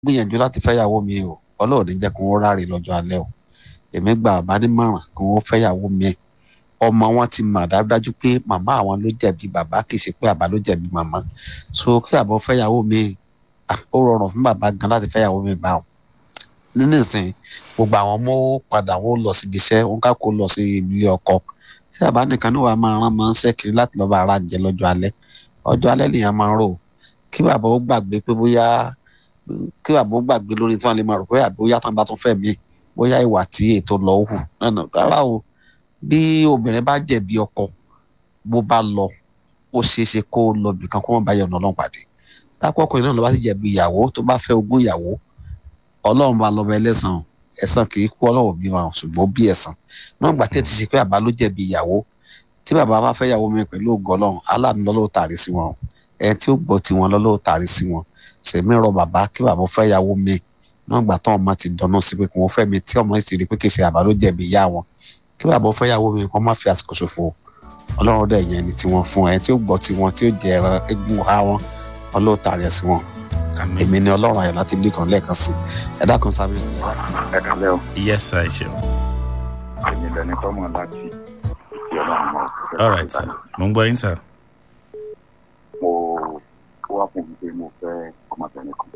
gbìyànjú láti fẹ́yàwó mi o ọlọ́run ní jẹ́ kó wọ́n ráre lọ́jọ́ alẹ́ o èmi gba àbá nímọ̀ràn kó wọ́n fẹ́yàwó mi ọmọ wọn ti mọ̀ dájúdájú pé màmá àwọn ló jẹ̀bi bàbá kì í ṣe pé àbá ló jẹ̀bi màmá so kí àbọ̀ fẹ́yàwó mi ó rọrùn fún bàbá gan láti fẹ́yàwó mi bá wọn nínú ìsìn gbogbo àwọn ọmọ padà wọn lọ síbi iṣẹ́ wọn ká kó lọ sí ilé ọkọ tí àbá nìkan náà wàá máa rán máa ń ṣẹ́kiri láti lọ́ọ́ bá ara jẹ lọ́jọ́ alẹ́ ọjọ́ alẹ́ nìyẹn máa ń rò kí bàbá ó gbàgbé pé bóyá kí bàbá ó gbàgbé lórí tí wọ́n lè máa rò pé àbí bóyá tán bá tún fẹ́ mí bóyá ìwà tí ètò lọ hù náà rárá o bí obìnrin bá jẹ̀bi ọkọ bó bá lọ ó ṣeé ṣe kó lọ bìkan kó wọn bá yọ̀nà ọlọ́run pàdé lápò ọkùnrin náà ló bá ti jẹ̀bi ìyàwó tó bá fẹ́ ogún ìyàwó ọlọ́run bá lọ́ba ẹlẹ́sàn ẹ̀san kì í kú ọlọ́run bí wọn ṣùgbọ́n bí ẹ̀san náà gbà tẹ́tí ṣe pé àbá ló jẹ̀bi ìyàwó tí bàbá bá fẹ́ ìyàwó mi pẹ̀lú ògo ọlọ́run aláàánú lọ́lọ́ tàrí sí wọn ẹni tí ó gbọ́ tiwọn lọ́lọ́ tàrí sí wọn sèmi rọ bàbá kí bàbá fẹ́ ìyàwó mi náà gbà tán ọmọ ti dáná sí pé kí wọ́n fẹ́ mi tí ọmọ sì rí pé kì í ṣe àbá ló jẹ̀bi ìyá wọn kí bàbá fẹ́ ìyàwó mi kó má fi àsìkò ṣòfò ọlọ́run dẹ̀ yẹn ni tiwọn fún ẹ tí ó gbọ́ tiwọn tí ó jẹ ẹran egun ha wọn ọlọ́run tàrí sí wọn èmi ni ọlọ́run ayọ̀ láti ilé kan lẹ́ẹ̀kan sí ẹ dákun sábẹ́sì. ẹ kàlẹ́ o. yes sir ṣeun. èmi lẹni tọ́mọ láti ìdí ọlọ́run mọ́. all right sir mo ń gbọ́ yín sir. mo wá fún mi pé mo fẹ́ ọmọbìnrin kan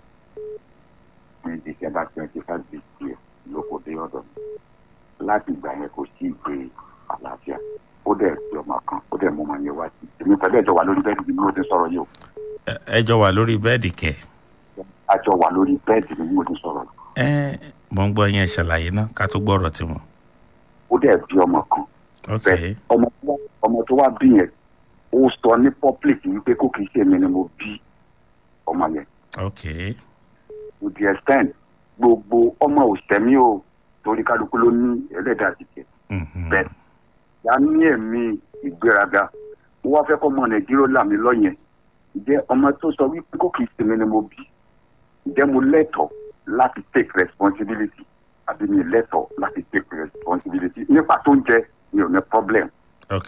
ní december twenty five this year ló kò dé ọ̀dọ̀ mi láti ìgbà yẹn kò sí ìgbé àlàáfíà ó dẹ̀ fi ọmọ kan ó dẹ̀ mú ọmọ yẹn wá sí èmi pẹ̀lú ẹ̀jọ̀ wà lórí bẹ́ẹ̀dì bí mo ti sọ̀rọ̀ yìí o. ẹ jọ wà lórí bẹ́ẹ̀dì kẹ. a jọ wà lórí bẹ́ẹ̀dì bí mo ti sọ̀rọ̀ yìí. ẹ mo ń gbọ́ yẹn ṣàlàyé náà ká tó gbọ́rọ̀ tiwọn. ó dẹ̀ bí ọmọ kan. ok bẹ́ẹ̀ ọmọ tó wá ọmọ tó wá bí yẹn ó sọ ní public wípé kó kìí ṣe èmi ni mo bí ọmọ yẹn. ok to the extent gbogbo ọmọ òsèmí o torí kálukú ló ní ẹlẹ́dàá tìkẹ́. mhm. bẹ́ẹ̀ ya ní ẹ̀mí ìgbéraga mo wá fẹ́ kọ́ ọmọ nàìjíríà là mí lọ́yẹn ǹjẹ́ ọmọ tó sọ wípé kó kìí ṣe mi ni mo bí ǹjẹ́ mo lẹ́tọ̀ọ́ láti take responsibility àbí mi lẹ́tọ̀ọ́ láti take responsibility nípa tó ń jẹ mi ò ní problem. ok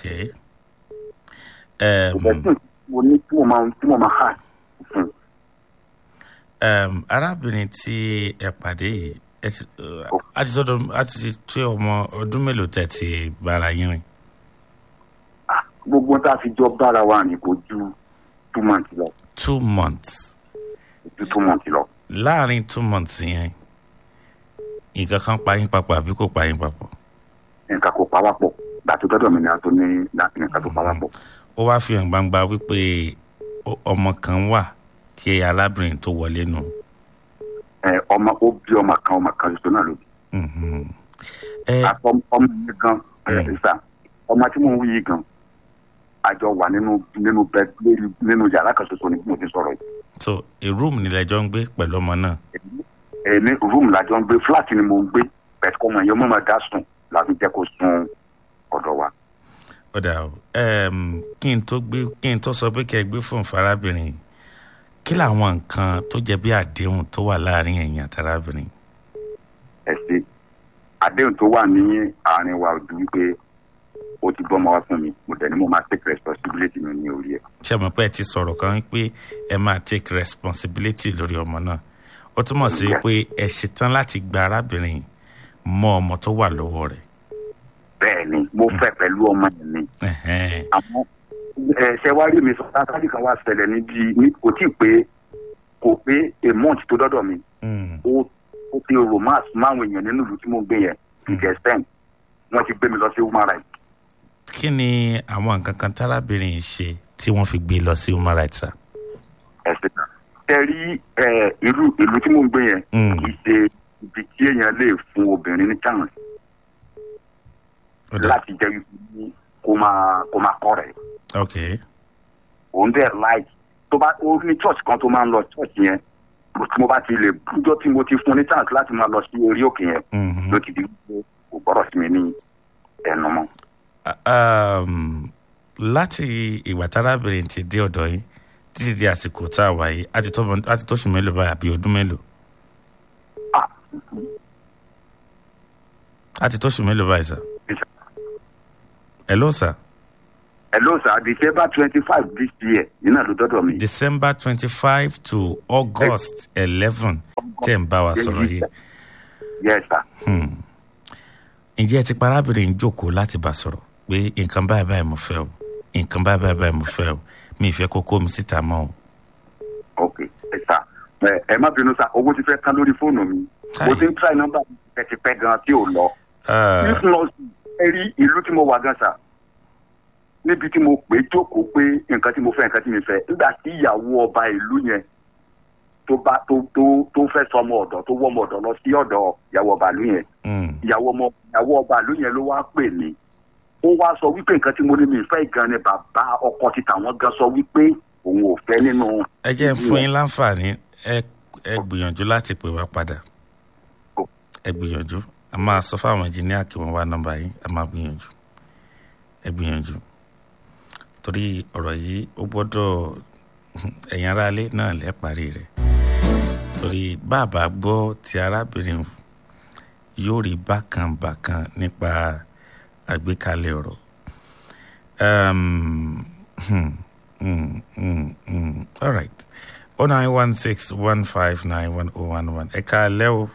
kò um, fẹ́ tí mo ní tí mo máa tí mo máa hà fún um, arábìnrin tí ẹ pàdé yìí ẹ ti uh, a ti sọdọ a ti tó ọmọ ọdún mélòó tẹ ti bára yín rìn. gbogbo tá a fi jọ bára wa rìn kò ju two months lọ two months kò ju two months lọ. láàrin two months yẹn nǹkan kan pa yín papọ̀ àbí kò pa yín papọ̀. nǹkan kò pa wá pọ̀ gbàtó dọ́dọ̀ mi ni a tó ní láti nǹkan tó pa wá pọ̀. ó wáá fi hàn gbangba wípé ó- ọmọ kan wà kí arábìnrin tó wọlé nù. ẹ ọmọ ó bí ọmọ kan ọmọ kan ṣoṣo náà ló bí. Mhm. ẹ àtọ ọmọ yìí gan ẹ Mm. sà ọmọ tí mo ń wí yìí gan àjọ wà nínú nínú bẹ lórí nínú yàrá kan ṣoṣo ni mo ti sọ̀rọ̀ yìí. so a room nílẹ̀ jọ ń gbé pẹ̀lú ọmọ náà. ẹ ní rúùmù làjọ ń gbé fúláàtì ni mo ń gbé bẹ́ẹ̀ kọ́ ọmọ yẹn mo máa dá sùn láti jẹ́ kó sun ọ̀dọ̀ wa. ó dà o um, kí n tó gbé kí n tó sọ pé kí ẹ gbé fún farábìnrin kí làwọn nǹkan tó jẹ bí àdéhùn tó wà láàrin ẹ̀yìn àtàrábìnrin. ẹ ṣe àdéhùn tó wà ní àárín wa ò ju wípé o ti gbọ́ ọmọ wa fún mi mo dẹ̀ ni mo máa take responsibility mi ní orí ẹ̀. ṣé mo pé ẹ ti sọ̀rọ̀ kan pé ẹ máa take responsibility lórí ọmọ náà ó túmọ̀ sí pé ẹ ṣetán láti gba arábìnrin mọ́ ọmọ tó wà lọ́wọ́ rẹ̀. bẹ́ẹ̀ ni mo fẹ́ pẹ̀lú ọmọ yẹn ni Ẹ̀hẹ́n. àmọ́ ẹ ṣe wá rí mi sọ látàrí kan wá ṣẹlẹ̀ níbi ní kò tí ì pé kò pé a month tó dọ́dọ̀ mi Mm. ó ó ti romance máwọn èèyàn nínú ìlú tí mo ń gbé yẹn ìjẹ́ stem wọ́n ti gbé mi lọ sí human rights. kí ni àwọn nǹkan kan tárábìnrin yìí ṣe tí wọ́n fi gbé lọ sí human rights sir? ẹsẹ ẹ rí ẹ ìlú ìlú tí mò ń gbé yẹn Mm. kì í ṣe ibi tí èèyàn lè fún obìnrin ní chance Ó dà. láti jẹ́ wípé kó máa kó máa kọ́ rẹ̀ ok òun dẹ̀ láì tó bá ó ní church kan tó máa ń lọ church yẹn tí mo bá ti lè bújọ́ tí mo ti fún ní chance láti máa lọ sí orí òkè yẹn Mhm. ló ti di wípé kò gbọ́dọ̀ sí mi ní ẹnu mọ́. um, láti ìgbà tárábìnrin ti dé ọ̀dọ̀ yìí títí di àsìkò tá a wà yìí á ti tó ọmọ- á ti tóṣù mélòó báyìí àbí ọdún mélòó Ah, á ti tóṣù mélòó báyìí sà hello sà hello sir december twenty five this year iná ló dọ́dọ̀ mi. december twenty five to august eleven tẹ̀ ń bá wa sọ̀rọ̀ yìí yes sir. Hmm. ǹjẹ́ ẹ ti pa arábìnrin yìí jókòó láti bá sọ̀rọ̀ pé nǹkan báyìí báyìí mo fẹ́ o nǹkan báyìí báyìí báyìí mo fẹ́ o mi ì fẹ́ kó kó mi síta mọ́ o. ok ẹ sá ẹ ẹ má bínú sá owó ti fẹ́ tán lórí fóònù mi mo ti ń try nọ́mbà mi tipẹ́tipẹ́ gan tí ò lọ. Ah, if not ẹ rí ìlú tí mo wà gan sá níbi tí mo pè é jókòó pé nǹkan tí mo fẹ́ nǹkan tí mi fẹ́ nígbà tí ìyàwó ọba ìlú yẹn tó bá tó tó tó fẹ́ sọ ọmọ ọ̀dọ̀ tó wọ́ ọmọ ọ̀dọ̀ lọ sí ọ̀dọ̀ ìyàwó ọba ìlú yẹn hmm. ìyàwó ọmọ ìyàwó ọba ìlú yẹn ló wá pè mí ó wá sọ wípé nǹkan tí mo ní mi fẹ́ gan ni bàbá ọkọ ti tàwọn gan sọ wípé òun ò fẹ́ nínú ẹ jẹ́ ń fún yín láǹfààní ẹ ẹ gbìyànjú láti pè wá padà ẹ gbìyànjú a máa sọ fáwọn ẹnjìníà kí wọ́n wá nọ́mbà yín a máa gbìyànjú ẹ gbìyànjú torí ọ̀rọ̀ yìí ó gbọ́dọ̀ ẹ̀yin aráalé náà lẹ́ parí rẹ̀ torí bàbá gbọ́ ti arábìnrin yóò rí bákan bákan nípa àgbékalẹ̀ ọ̀rọ̀ um, hmm, hmm, hmm, hmm. all right oh nine one six one five nine one oh one one ẹ káalẹ́ o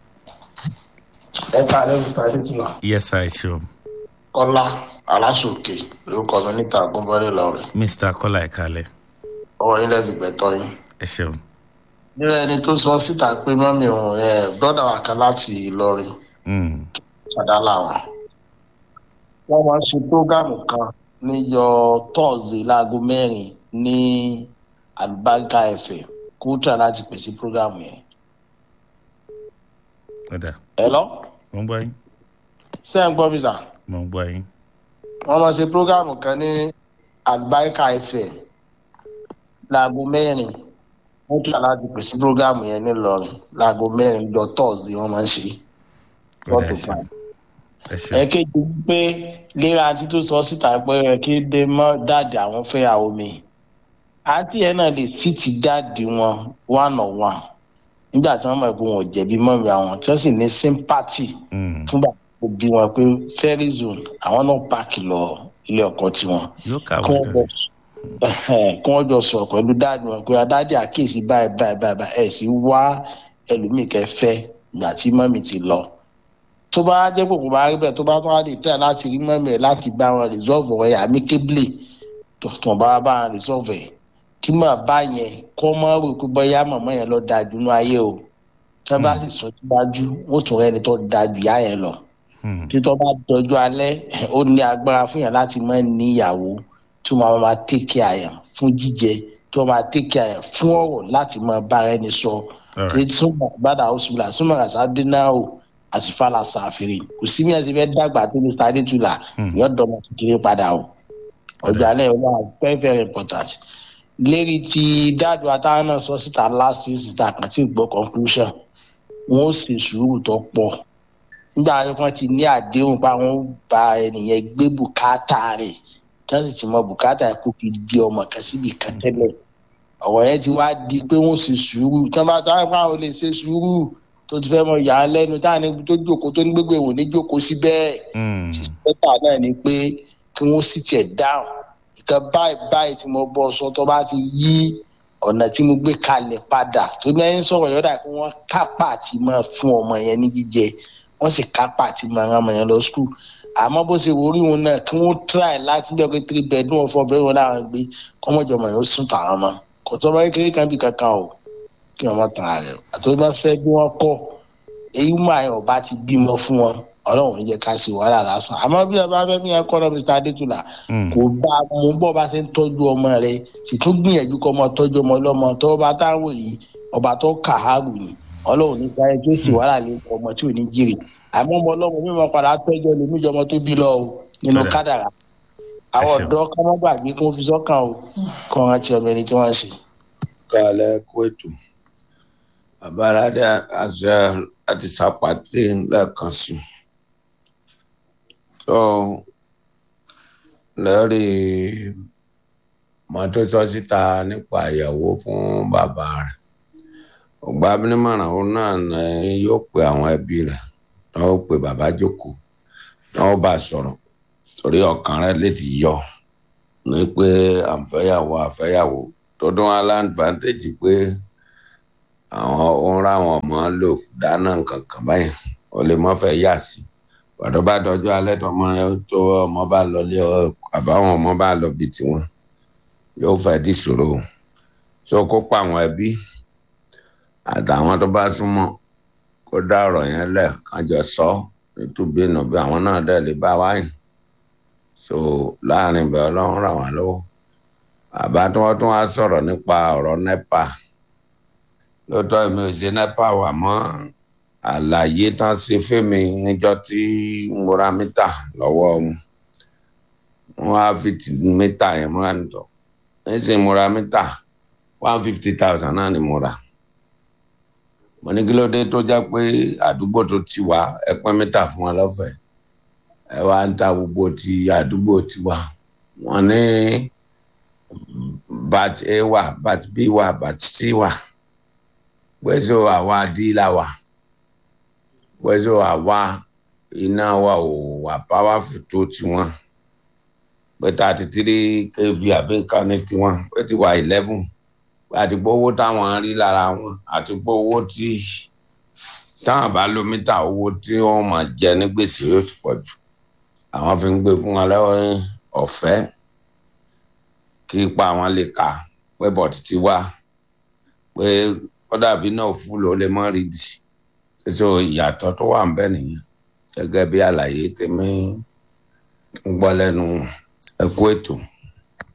ẹ káàárọ̀ mr adétúnà yes i sure kọ́lá aláṣòkè lórúkọ mi níta àgúnbọ́lé lọ́rẹ̀ mr kọ́lá ẹ káalẹ́ ọwọ́ yín lẹ́bi gbẹ̀tọ́ yín. ẹ ṣeun nínú ẹni tó sọ síta pé mọ́mí òun ẹ brọ́dà wa kan láti ìlọrin Hmm, ṣàdá làwọn. wọ́n máa ń ṣe prógámù kan níjọ tọ́ọ̀sì láago mẹ́rin ní àlùbáríkà ẹ̀fẹ̀ kúrútà láti pèsè prógámù yẹn. ó dà ẹ lọ mo ń gbọ́ yín ṣé ẹ ń gbọ́ mi sà. mo ń gbọ́ yín wọ́n máa ṣe prógámù kan ní àlùbáríkà ẹ̀fẹ̀ láago mẹ́rin wọ́n tún láti pèsè prógámù yẹn nílọrin láago mẹ́rin jọ tọ́ọ̀sì wọ́n máa ń ṣe. ó dà ẹ Wọ́n ṣeun ẹ ṣeun ẹ̀kejì wípé léra àti tó sọ síta pé ẹ kí dé mọ́ dáàdì àwọn fẹ́yàwó mi àǹtí yẹn náà lè títí dáàdì wọn one on one nígbà tí wọ́n mọ̀ pé wọn ò jẹ̀bi mọ́mi àwọn tí wọ́n sì ní sympathy Hmm, fún bàbá tó bí wọn pé fairy zone àwọn náà pààkì lọ ilé ọkọ tiwọn yóò kàwé kí wọ́n jọ dọ̀tí kí wọ́n jọ sọ̀rọ̀ pẹ̀lú dáàdì wọn pé adáàdì àkíyèsí báyìí báyìí báyìí báyìí ẹ̀ sì wá ẹlòmíì kẹfẹ́ ìgbà tí mọ́mì ti lọ tó bá jẹ́ pé kò bá rí bẹ́ẹ̀ tó bá tún wá lè tẹ̀ láti rí mọ́mì ẹ̀ láti bá wọn resolve ẹ̀ amicably tó tó bá bá wọn resolve ẹ̀ kí mọ̀ bá yẹn kọ́ mọ́ rò pé bóyá mọ̀mọ́ yẹn lọ da jù nú ayé o tí wọ́n bá sì sọ síwájú wọ́n tún rẹ́ni tó da jù yá yẹn lọ Hmm, títọ́ bá dọjọ́ alẹ́ ó ní agbára fún yàn láti mọ́ níyàwó tí wọ́n máa take care yàn fún jíjẹ tí wọ́n máa take care yàn fún ọ̀rọ̀ láti mọ bára ẹni sọ all right ètò bàdà ọ̀ṣunlá súnmọ́ àṣàdé náà o àsìfàlà ṣàfihàn kò sí mi àti fẹ́ dàgbà tó ní sáré tula Hmm. yóò dọ̀mọ̀ kékeré padà o ọjọ́ alẹ́ yóò wà very very important lérí ti dáàdù àtàwọn náà sọ síta last year síta kan tí ì gbọ́ conclusion wọn ó sì sùúrù tó pọ̀ nígbà tí wọ́n ti ní àdéhùn pa wọ́n bá ẹnìyẹn gbé bùkátà rẹ̀ tí wọ́n sì ti mọ bùkátà kó fi di ọmọ kan síbi kan tẹ́lẹ̀ ọ̀rọ̀ yẹn ti wá di pé wọ́n sì sùúrù tí wọ́n bá tó àwọn àwọn lè ṣe sùúrù tó ti fẹ́ mọ yà á lẹ́nu táwọn ẹni tó jókòó tó ní gbégbé wò ní jókòó síbẹ̀ Hmm, sísẹ́tà náà ni pé kí wọ́n sì tiẹ̀ dáhùn nǹkan báyìí báyìí tí mo bọ́ sọ tó bá ti yí ọ̀nà tí mo gbé kalẹ̀ padà tó ní ẹni sọ̀rọ̀ yọ̀dà kí wọ́n kápá àti máa fún ọmọ yẹn ní jíjẹ wọ́n sì kápá àti máa rán ọmọ yẹn lọ skul àmọ́ bó ṣe wòrí wọn náà kí wọ́n try láti bẹ́ẹ̀ pé three bedroom ọ̀fọ̀ bẹ́ẹ̀ wọn láwọn gbé kọ́mọ́jọ ọmọ yẹn ó sùn tàwọn ọmọ kò tó bá kékeré kan bí kankan o kí wọ́n má tàn án rẹ̀ àtọ́jú bá fẹ́ bí wọ́n kọ́ èyí máa yàn ọba ti bímọ fún wọn ọlọ́run ní jẹ́ ká ṣe wàhálà lásán àmọ́ bí ọba fẹ́ fi yẹn kọ́ lọ mr adétúlà hmm, kò bá a mú bọ́ bá ṣe ń tọ́jú ọmọ rẹ sì tún gbìyànjú kọ́ ọmọ tọ́jú ọmọ ọlọ́mọ tó bá táwọn yìí ọba tó kàárù ni ọlọ́run ní ká ẹ tó sì wàhálà lé ọmọ tí ò ní jèrè àmọ́ ọmọ ọlọ́mọ mímọ padà tọ́jú ẹlòmíjọ ọmọ tó bí lọ o nínú Bẹ́ẹ̀. kádàrà àwọn ṣeun. ọ̀dọ́ kọ́ mọ́ gbàgbé kí wọ́n fi sọ́kàn o kọ́ rántí ọmọ ẹni tí wọ́n ń ṣe. kalẹ̀ kó ètò àbáradà àṣà àti sàpàtì lẹ́ẹ̀kan sí tó lórí mọ́tótó síta nípa ìyàwó fún bàbá rẹ̀ ọgbà abínímọ̀ràn òun náà ni yóò pe àwọn ẹbí rẹ̀ náà ó pe bàbá jókòó náà ó bá a sọ̀rọ̀ torí ọkàn rẹ̀ lè ti yọ ní pé àǹfẹ́yàwó àfẹ́yàwó tó dún wá láǹfààntèjì pé àwọn ohun ráwọn ọmọ lò dáná nǹkan kan báyìí ó lè mọ́ fẹ́ yà sí pàtó bá dọjọ́ alẹ́ tó ọmọ tó ọmọ bá lọ lé ọ àbáwọn ọmọ bá lọ bí tiwọn yóò fẹ́ dì ṣòro so kó pa àwọn ẹbí àtàwọn tó bá súnmọ́ kó dá ọ̀rọ̀ yẹn lẹ̀ kájọ sọ nítubí nàbí àwọn náà dẹ̀ lè bá wáyé so láàrin ibẹ̀ ọlọ́run ràn wá lọ́wọ́ àbá tí wọ́n tún wá sọ̀rọ̀ nípa ọ̀rọ̀ nepa lóòótọ́ èmi ò ṣe nepa wà mọ́ àlàyé tán ṣe fẹ́mi níjọ́ tí mo ra mítà lọ́wọ́ wọn wọ́n á fi mítà yẹn múra nìtọ́ nísìnyí mo ra mítà one fifty thousand náà ni mo ra mo ní kí ló dé tó jẹ́ pé àdúgbò tó ti wá ẹ pín mítà fún wa lọ́fẹ̀ẹ́ ẹ wá ń ta gbogbo ti àdúgbò ti wá wọ́n ní bat a wà bat b wà bat c wà pẹ̀sẹ̀ àwa dílà wà pẹ̀sẹ̀ àwa iná wa ò wà powerful tó tiwọn pé thirty three kv àbí nǹkan ní tiwọn pé ti wà eleven àti pé owó táwọn rí lára wọn àti pé owó tí táwọn bá lo mítà owó tí wọn máa jẹ ní gbèsè yóò ti pọ̀ jù àwọn fi ń gbé fún wọn lọ́wọ́ ọ̀fẹ́ kí ipa àwọn lè kà pé bọ̀tì ti wá pé ó dàbí náà fúlò ó lè mọ́ rí di so ìyàtọ̀ tó wà ń bẹ nìyẹn gẹ́gẹ́ bí àlàyé tèmi ń gbọ́ lẹ́nu ẹ̀kú ètò.